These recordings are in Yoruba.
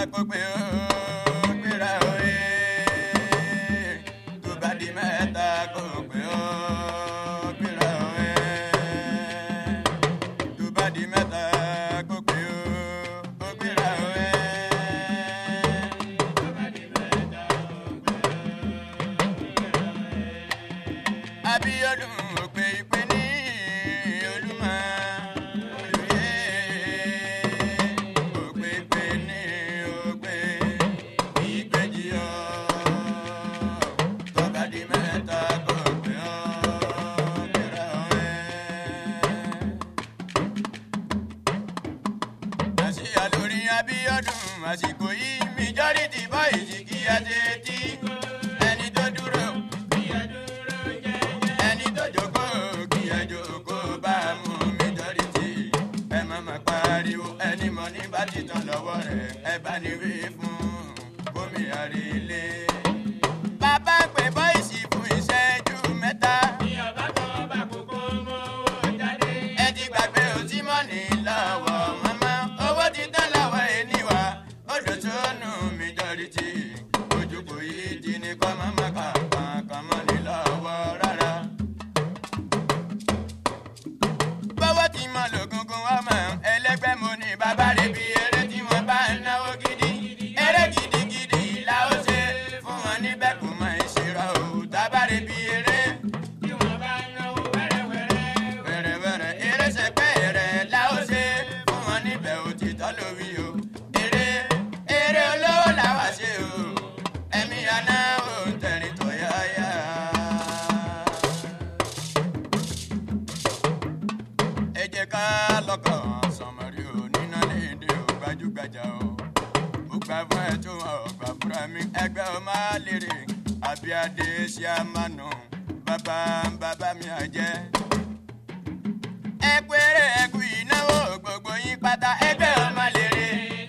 kó pé ó gbéra òye tó bá di mẹ́ta kó pé ó gbéra òye tó bá di mẹ́ta kó pé ó gbéra òye. Abíọ́dún òpè ìpè ní Olúmọ olùyẹ òpè ìpè ní òpè ìgbèjì ọ tọ́ba di mẹ́ta kò pé ọ kíra ọ̀rẹ́. àṣìyà lórí Abíọ́dún àsìkò yìí majority boys kí á ṣe tí ẹni tó dúró ẹni tó jókòó kí ẹ jókòó bá mú majority ẹ má má pariwo ẹni mọ ní bá ti tán lọ́wọ́ rẹ̀ ẹ bá ní wí fún gómìnà ilé. bàbá pè bọ́ìsì fún ìṣẹ́jú mẹ́ta. ẹ ti gbàgbé òtímọ́nì lọ́wọ́ mọ́mọ́ owó ti tán lọ́wọ́ ẹniwà odò tó nù majority ojúbọ yìí ti ní kọ́ mọ́mọ́ kankan kan mọ́ ní lọ́wọ́ rárá. bọ́wọ́ ti mọ lògùngùn ọmọ ẹlẹ́gbẹ́ mo ní bàbá rẹ̀ bí eré tí wọ́n bá ń náwó gidi eré gidigidi la ó ṣe fún wọn níbẹ̀ kò mọ ìṣirò ò tábàrẹ̀ bí eré wẹ̀rẹ̀wẹ̀rẹ̀ eré sẹ́pẹ́ rẹ̀ la ó ṣe fún wọn níbẹ̀ òtítọ́ lórí o eré eré olówó làwa ṣe o ẹ̀mí àná ò ń tẹ̀rín tó yáyá. ẹ jẹ́ ká lọ́kàn sọmọrí o nínú léde o gbajúgbajà o ó gbà fún ẹ tó ọgbà fúnra mi ẹgbẹ́ o máa lérè àbíadé ṣe àmànù bàbá bàbá mi àjẹ́. ẹ péré ẹkú ìnáwó gbogbo yín pátá ẹgbẹ́ o máa lérè.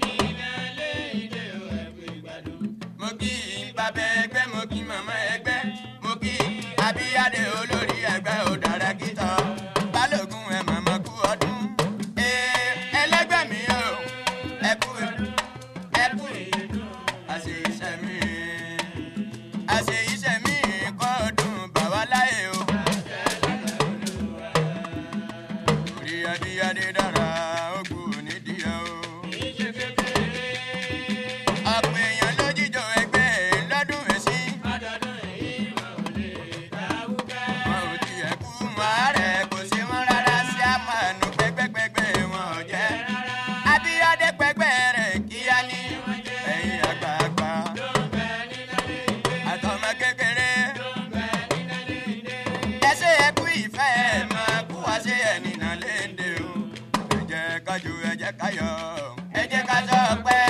mo kí bàbá ẹgbẹ́ mo kí màmá ẹgbẹ́ mo kí abíyáde olórí ẹgbẹ́ ò dára kítọ́ balógun ẹ màmá kú ọdún ee ẹlẹgbẹ́ mi o ẹ kú ẹ kú àṣẹ iṣẹ́ mi àṣẹ iṣẹ́ mi kọ́ ọdún bàwá láyé o. orí abíyáde dára ó kú nídìí o ọ̀pọ̀ èèyàn ló jíjọ ẹgbẹ́ lọ́dún èsì. wọn ò tiẹ̀ kú mọ́ rẹ̀ kò sí wọn rárá sí àmàlù pẹ́pẹ́pẹ́pẹ́ wọn ò jẹ́. abíyáde pẹ́pẹ́ rẹ̀ kíá ní ẹ̀yìn àgbààgbà. àtọmọ kékeré. ẹsẹ̀ ẹkú ìfẹ́ ẹ̀ máa kú wá sí ẹni náà léde o. ẹ jẹ́ ká jó ẹ jẹ́ ká yọ̀ ẹ jẹ́ ká sọ pé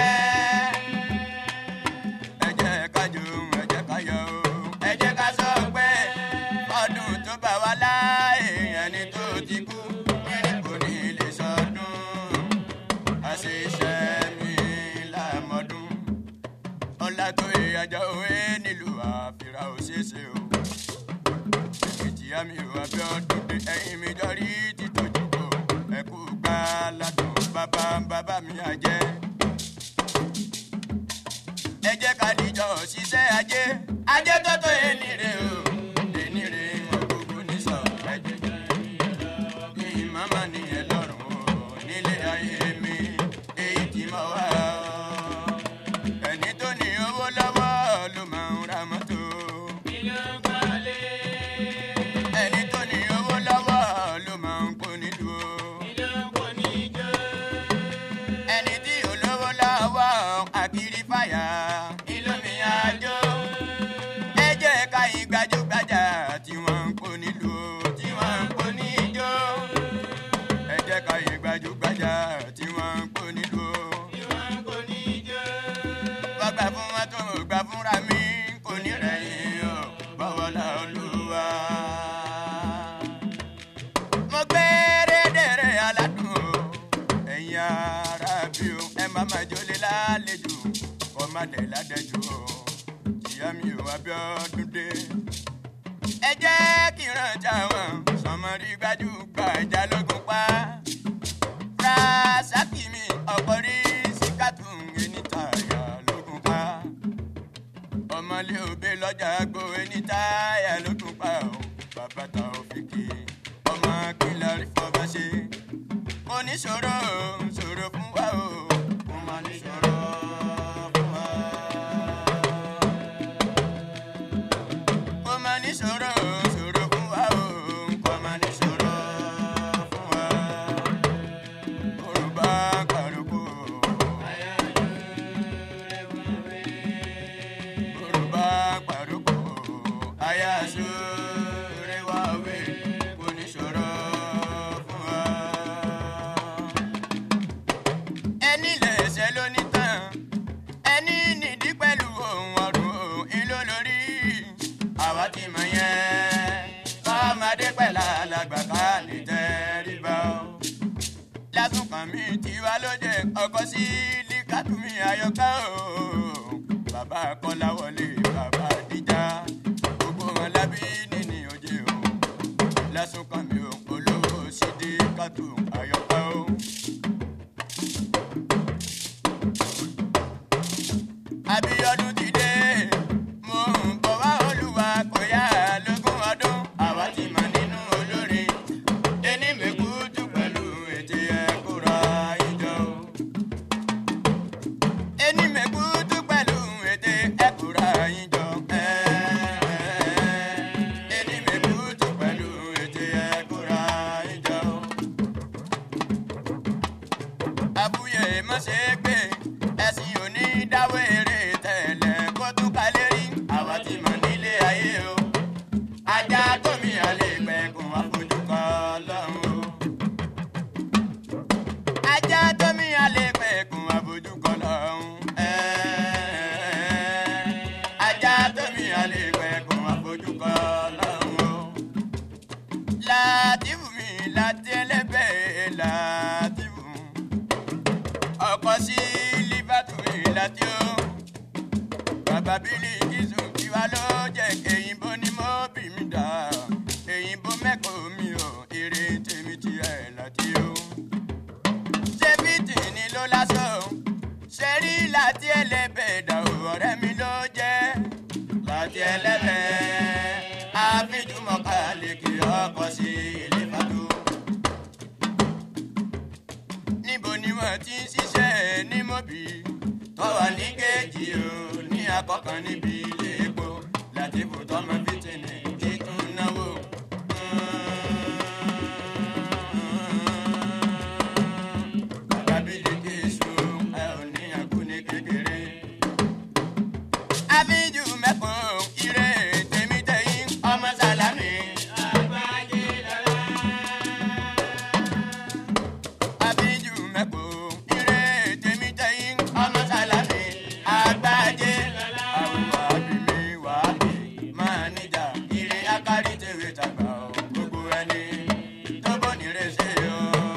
ẹ jẹ́ ká jó ẹ jẹ́ ká yọ̀ o. ẹ jẹ́ ká sọ pé ọdún tó bá wá láàyè ẹni tó ti kú kiri kò ní lè sọdún. àṣìṣe mi lámọdún. ọlá tó ìyàjọ òwe nílùú àfìrà òṣèṣe o. èkìtì àmì ìwà bí ọdún dé ẹyin mi dọ́rí títọ́jú kò ẹkú gbá ládùn bàbá bàbá mi àjẹ́ ẹ jẹ́ ká dìjọ ṣiṣẹ́ ajé ajé tó tó ẹni rè o ẹni rè wọn gbogbo ní sọ ẹjẹ jẹ ní màmá nìyẹn lọ́rùn o nílé ayé mi èyí tí mo wá o ẹni tó ní owó lọ́wọ́ ló máa ń ra mọ́tò ẹni tó ní owó lọ́wọ́ ló máa ń kó nílùú o ẹni tí olówó lọ́wọ́ àkìrí fàyà ìlú mi àjò. ẹ jẹ́ ká yín gbajúgbajà tí wọ́n ń kó nílùú tí wọ́n ń kó níjó. ẹ jẹ́ ká yín gbajúgbajà tí wọ́n ń kó nílùú. bọ́gbà fún wọn tó gbà fúnra mi kò ní rẹ̀yìn o bọ́wọ́ la olúwa. mo gbé rédèrè aládùn o ẹ̀yin ara bí o ẹ má má jólé lálejò kọ́ má dẹ̀ ládẹ́jọ́ o ìyá mi ò Abíọ́dún dé. ẹ jẹ́ kí n rántí àwọn sọmọrí gbajúgbajà lógun pa. Rasaki mi ọkọ rí síkàtù ẹni tààyà tiwa ló jẹ ọkọ sí líkàtúmí ayọ̀ká o bàbá kọ́láwọlé bàbá díjà gbogbo wọn lábí níní òjè o lẹ́sùn kan mi ò olówó sídìí kàtó ayọ̀ká o. Abíọ́dún ti dé mo ń bọ̀ wá olúwa kò yá lógún ọdún àwa ti mọ̀ nínú olórin ẹni mẹ́kútù pẹ̀lú ètè ẹ̀kúra ìjọ. ẹni mẹ́kútù pẹ̀lú ètè ẹ̀kúra ìjọ. ẹni mẹ́kútù pẹ̀lú ètè ẹ̀kúra ìjọ. abúyẹ má ṣe gbé ẹ̀sìn òní dáwọ́ eré tẹ̀lẹ̀ kó tún kalẹ̀ rí àwa ti mọ̀ nílé ayé o ajá tómi àlè pẹ̀kun àfojú kan lọ́hùn o. ajá tómi àlè pẹ̀kun àfojú kan lọ́hùn. ajá tómi àlè pẹ̀kun àfojú kan lọ́hùn o. látìfù mi láti ẹlẹ́bẹ̀ẹ́ látìfù ọkọ sí lífàtú ìlàtí o bàbá bílí jésù tiwa ló jẹ èyìnbó ni mo bì mí dá èyìnbó mẹ́kọ̀ọ́ mi ò èrè tèmi ti ẹ̀ láti o. ṣébìtì ni ló lásọ ṣe rí láti ẹlẹ́bẹ̀ẹ́ dà o ọ̀rẹ́ mi ló jẹ́ láti ẹlẹ́bẹ̀ẹ́ àfijúmọ̀ká lè kí ọkọ̀ sí ìlífàtú níbo ni wọ́n ti ń ṣiṣẹ́ ní mọ́bì tó wà ní kéèjì o ní akọ́kàn níbi ilé epo láti bò tọmọ fìtìnì títún náwó. Bàbá Bílíkì èso ẹ ò ní àkú ní kékeré. Abíjú mẹ́kọ̀ọ́ ire tèmi tẹ̀yìn ọmọ sálámì. Àgbájé lọ́la abiju mẹ́kò ire tèmi tẹ̀yìn ọmọ sálámì àgbájé àwọn àbímí wàhálì máa níjà ire akárí tèwé tàgbà ó gbogbo ẹni tó bọ́ nírè ṣe o.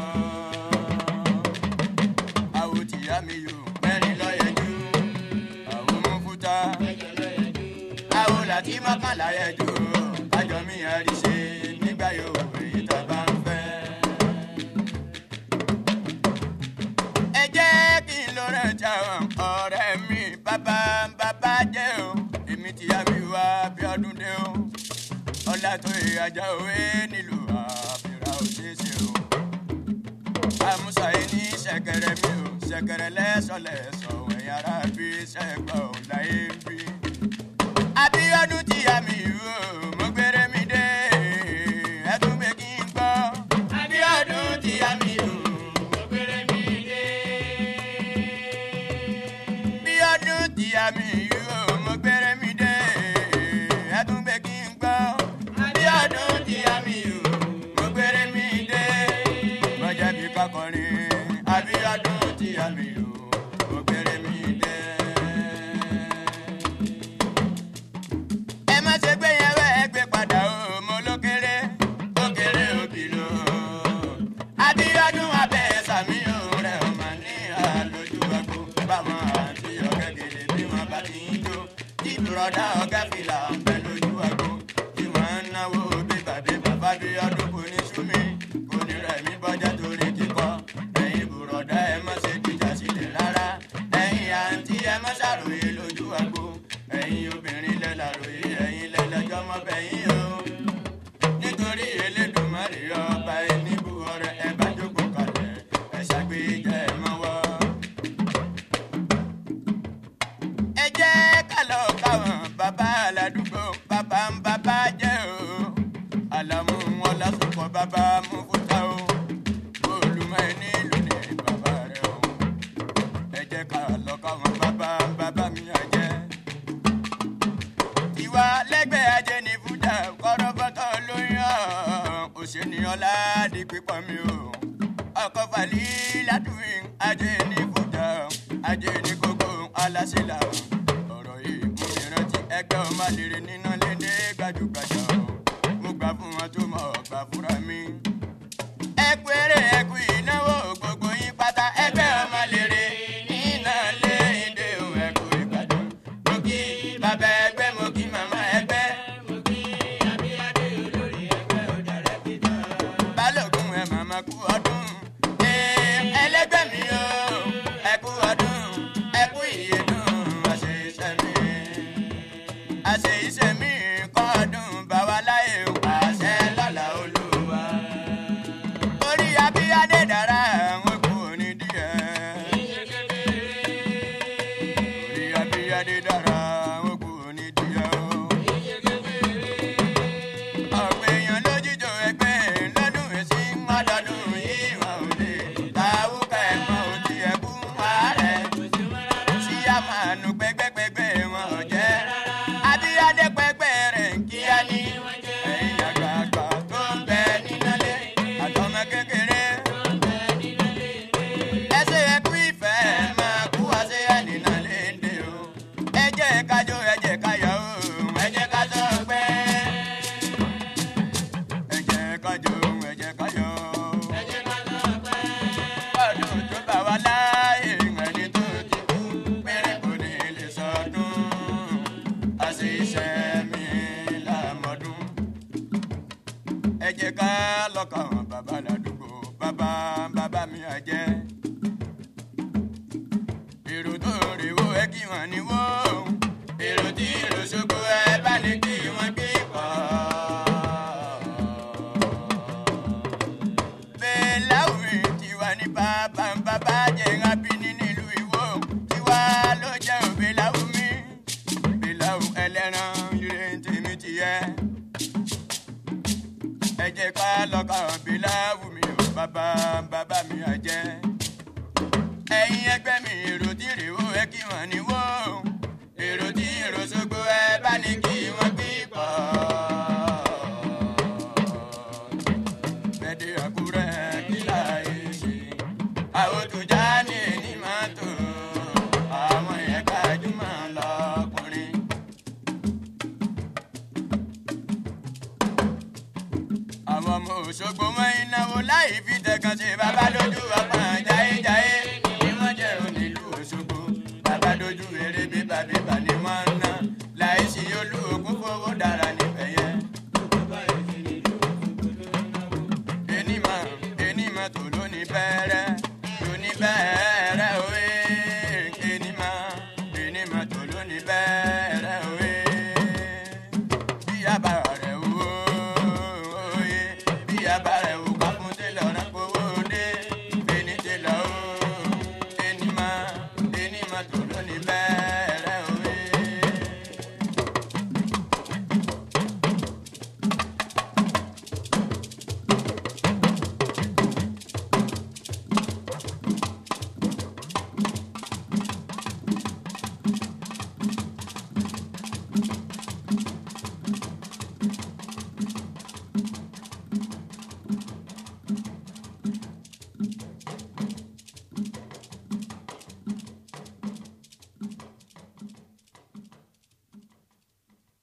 àwọ̀ tìyá mi yò mẹ́rin lọ́yẹ̀jú àwọn mú fúta àwọ̀ làtí mọ́kànlá yẹjú kájọ mi àríṣe nígbà yóò èyí tá a bá ń fẹ́. ẹ jẹ́ kí n lọ rántí àwọn ọ̀rẹ́ mi bàbá bàbá jẹ́ o èmi ti yá mi wá bí ọdún dé o ọlá tó ìyájà òwe nílùú àfihàn òṣèṣe o àmúṣà yìí ní ṣẹ̀kẹ̀rẹ̀ mi o ṣẹ̀kẹ̀rẹ̀ lẹ́sọ̀lẹ́sọ̀ ẹ̀yìn ara bí ṣẹ̀gbọ́n ò láyé ń bí. Abíọ́dún ti yá mi o mo gbére mi dé ẹtún gbé kí n gbọ́. Abíọ́dún ti yá mi o mo gbére mi dé. Bíọ́dún ti yá mi o mo gbére mi dé ẹtún gbé kí n gbọ́. Abíọ́dún ti yá mi o mo gbére mi dé. Bọ́jà bí kakọrin Abíọ́dún ti yá mi o mo gbére mi dé ẹ má ṣe gbé yẹn wẹ́ ẹ gbé padà o mo ló kéré ó kéré òbí lò Abíọ́dún abẹ́ sàmí òun rẹ̀ ò mà ní àlójú ẹ̀kọ́ báwọn àti ọ̀gẹ́gẹ́lẹ́ bí wọ́n bá ti ń jó tí bùrọ̀dá ọ̀gá fìlà ń bẹ lójú ẹ̀kọ́ tí wọ́n ń náwó bíbà bíbà fábíọ́dún kò ní súnmi kò ní rẹ̀ mí bọ́jà torí kíkọ́ ẹ̀yin bùrọ̀dá ẹ má ṣe jíjà sílẹ̀ rárá ẹ̀yin àǹtí ẹ má ṣàròyé lójú ẹ̀kọ́ ẹ̀yin obìnrin lẹ́làròyé ẹ̀yin lẹ́lẹ́jọ́ mọ́ bẹ́yìn o nítorí Elédùmarè ọba ẹnibú ọrẹ ẹ bá jókòó kalẹ̀ ẹ ṣàgbéjẹ ẹ mọ́wọ́. ẹ jẹ́ ká lọ káwọn bàbá aládùúgbò bàbá ń bàbá jẹ́ o àlàmú wọn lásùkọ bàbá mú fúta o olùmọ̀ ẹni ìlú ni bàbá rẹ o ẹ jẹ́ ká lọ káwọn bàbá ń bàbá mi àjẹ́ ìwà lẹ́gbẹ̀ẹ́ ajé ní fújà kọ́rọ́ bọ́tọ̀ lóyún òṣèníyàn láàdì pípọ̀ mi o ọkọ̀ fàlí látùwìn ajé ní fújà ajé ní kókó aláṣẹlá ọ̀rọ̀ yìí mú mi rántí ẹgbẹ́ ọmọ lèrè níná lédè gbajúgbajà o mo gbà fún wọn tó mọ̀ gbà fúnra mi. ẹ kú eré ẹ kú ìnáwó gbogbo yín pátá wọ́n ní wó. èrò tí èrò ṣoko ẹ bá ní kí wọ́n gbé pọ̀. bẹ́ẹ̀láwù mi ti wà ní bàbá ń bàbá jẹ́ rábìnì nílùú ìwó. tiwa ló jẹ́ òbẹ́láwù mi. bẹ́ẹ̀láwù ẹlẹ́ran ire tèmi ti yẹ. ẹ jẹ́ ká lọ́kàn bẹ́ẹ̀láwù mi ò bàbá bàbá mi àjẹ́ ẹ̀yin ẹgbẹ́ mi èrò tí rèwó ẹ kí wọ́n ní wó èrò tí èrò ṣogbo ẹ bá ní kí wọ́n gbé pọ̀. bẹ́ẹ̀dẹ̀ àkúrẹ́ kí láàyè ṣe àwòtújá ní ẹni máa tó àwọn yẹn gbajúmọ̀ lọkùnrin. àwọn ọmọ òṣogbo wọn ìnáwó láì fi tẹ̀kan ṣe bàbá lójú ọpọ́n jáyéjáyé.